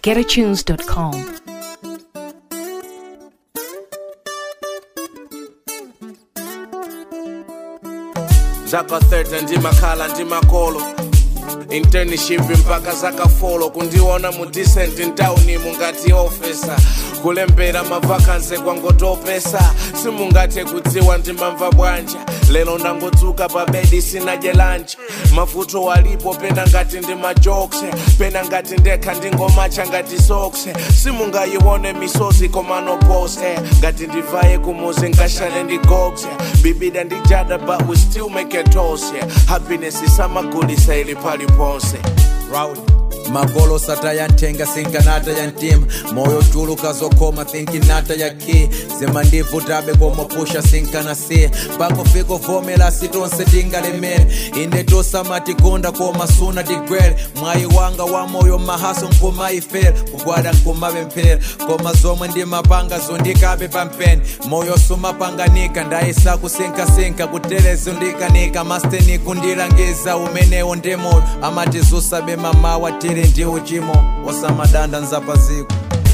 getatunes.com. zaka 30 ndimakhala ndimakolo internship mpaka zakafolo kundiona mu decent ntawuni mungati ofesa kulembera mavakanse kwangotopesa simungathe kudziwa ndimamva bwanja lero ndangotsuka pa bedi sinadye lanji mavuto alipo pena ngati ndi majokse pena ngati ndekha ndingomacha ngati sokse simungayione misozi komano pose ngati ndivaye kumuzi ngashale ndigokse bibida ndijada but we still make a toast yeah. happiness isamagulisa ili paliponse Rowdy. magolo sata yantenga sinkanata ya ntima moyo chuluka zokoma thinkinata ya ki zima ndivutabe komopusha sinkanasiya pakufika uvomera sitonse tingalemere inde tosamatikonda koma suna tigwere mwayi wanga wa moyo mahaso nkumayifera kugwada nkumapemphera koma zomwe ndimapanga zondikabe pampeni moyo sumapanganika ndayisa kusinkasinka kuterezo ndikanika masteni kundilangiza umenewo ndi moyo amati zusabe mamawa tili ndi uchimo osamadanda nzapaziko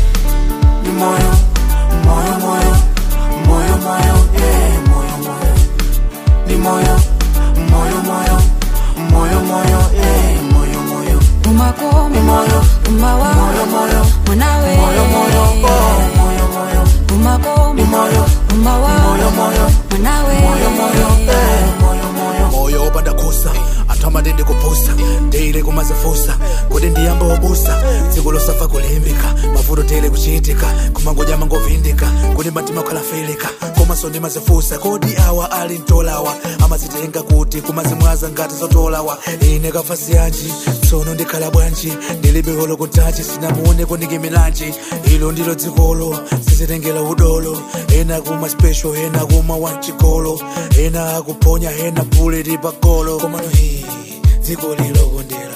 ni moyo moyo moyo moyo moyo eh moyo moyo ni moyo moyo moyo moyo moyo eh moyo moyo umakoma ni moyo umawa moyo moyo mwanawe moyo moyo oh moyo moyo umakoma ni moyo umawa moyo moyo mwanawe moyo moyo eh moyo moyo moyo opanda kusa athamati ndikupusa ndiyile kumazifusa kuti ndiyambe obusa dziko losafa kulimbika mavuto tiyile kuchitika kumangoja mangovindika kuti matima okhalafilika komanso ndimazifusa kodi awa ali mtolawa amazitenga kuti kumazimwaza ngati zotolawa ine kafasi yanji tsono ndikhala bwanji ndilibe holo kutachi sinamuoneko ndikimilanji ilo ndilo dzikolo sizitengera udolo ena kuma special ena kuma wanchikolo ena akuponya ena buleti pagolo komano hii dziko lilokondera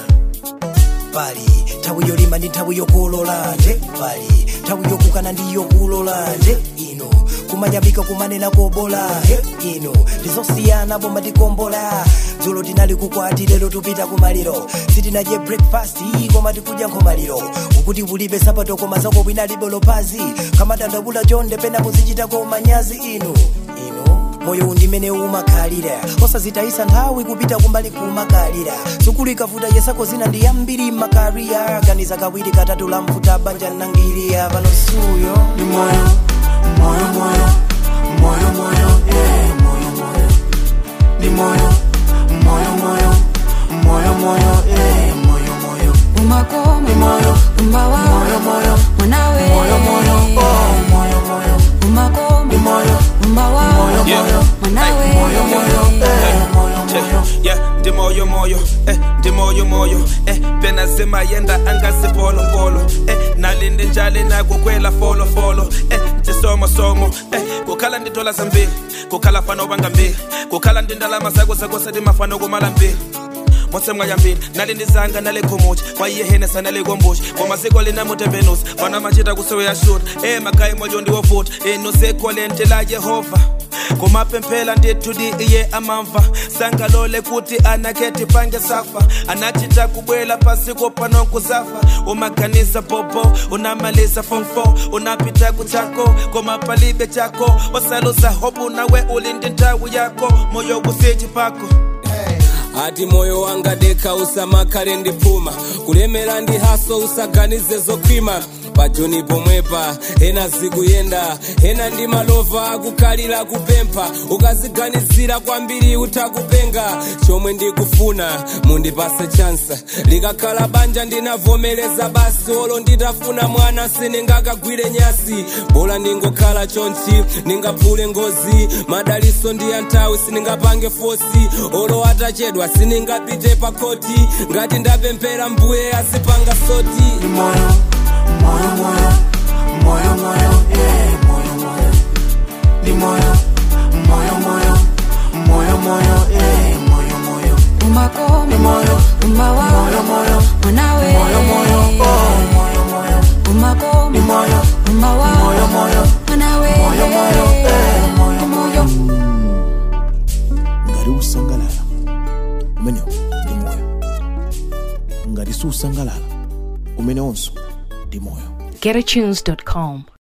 pali nthawi yolima ndi nthawi yokolola nje pali nthawi yokukana ndi yokulola nje ino kumanyamika kumanena kobola he ino ndizosiyana bomba ndikombola dzulo tinali kukwati lero tupita kumaliro sitinadye breakfast koma tikudya nkhomaliro ukuti ulibe sapato koma zako bwinalibe lopazi kamatandabula chonde pena muzichitako manyazi ino ino moyo undimene umakhalira osazitayisa nthawi kupita kumbali kumakalira sukulu ikavuta yesako zina ndi yambiri makariya ganiza kawiri katatu la mfuta banja nangiriya panosuyo ni moyo moyo moyo moyo moyo eh moyo moyo ni moyo moyo moyo moyo moyo eh moyo moyo umakoma ni moyo umawa moyo moyo mwanawe moyo moyo oh moyo moyo umakoma ni moyo umawa moyo moyo mwanawe moyo moyo eh moyo moyo yeah ndi moyo moyo eh ndi moyo moyo eh pena zima yenda angasipolopolo eh nalinde njale nakukwela folofolo eh ndisomo somo eh kukhala ndi dola zambiri kukhala fana ubanga mbiri kukhala ndi ndalama zako zakose ndimafana kumala mbiri motsemwa yambiri nali ndizanga nalekhumuchi mwayiyehenesa nalekombuchi komaziko linamutembenusi fana machita kuseweya shuta e magayi moyo ndiwovuta inu sekholente la yehova kumapemphela ndithudi iye amamva sangalole kuti anakheti pange safa anachita kubwela pasiko panonkuzafa umaganisa bobo unamalisa form 4 unapita kuchako komapalibe chako wasalusa hobu nawe ulindi nthawi yako moyo kusichi pako ati moyo wanga deka usamakhale ndipuma kulemera ndi haso usaganize zokhwima pajoni pomwepa ena zikuyenda ena ndi malova akukhalira kupempha ukaziganizira kwambiri utakupenga chomwe ndikufuna mundipase chansa likakhala banja ndinavomereza basi olo nditafuna mwana siningakagwire nyasi bola ndingokhala chonchi ningaphule ngozi madaliso ndi anthawi siningapange fosi olo atachedwa siningapite pakoti ngati ndapemphera mbuye azipanga soti ni moyo moyo moyo moyo moyo eh moyo moyo ni moyo moyo moyo moyo moyo eh moyo moyo umakoma ni moyo umawa moyo moyo mwanawe moyo moyo oh moyo moyo umakoma ni moyo umawa moyo moyo mwanawe moyo moyo eh moyo moyo ngati usangalala umenewo ndi moyo ngati susangalala umenewonso ndi moyo GetAtunes.com.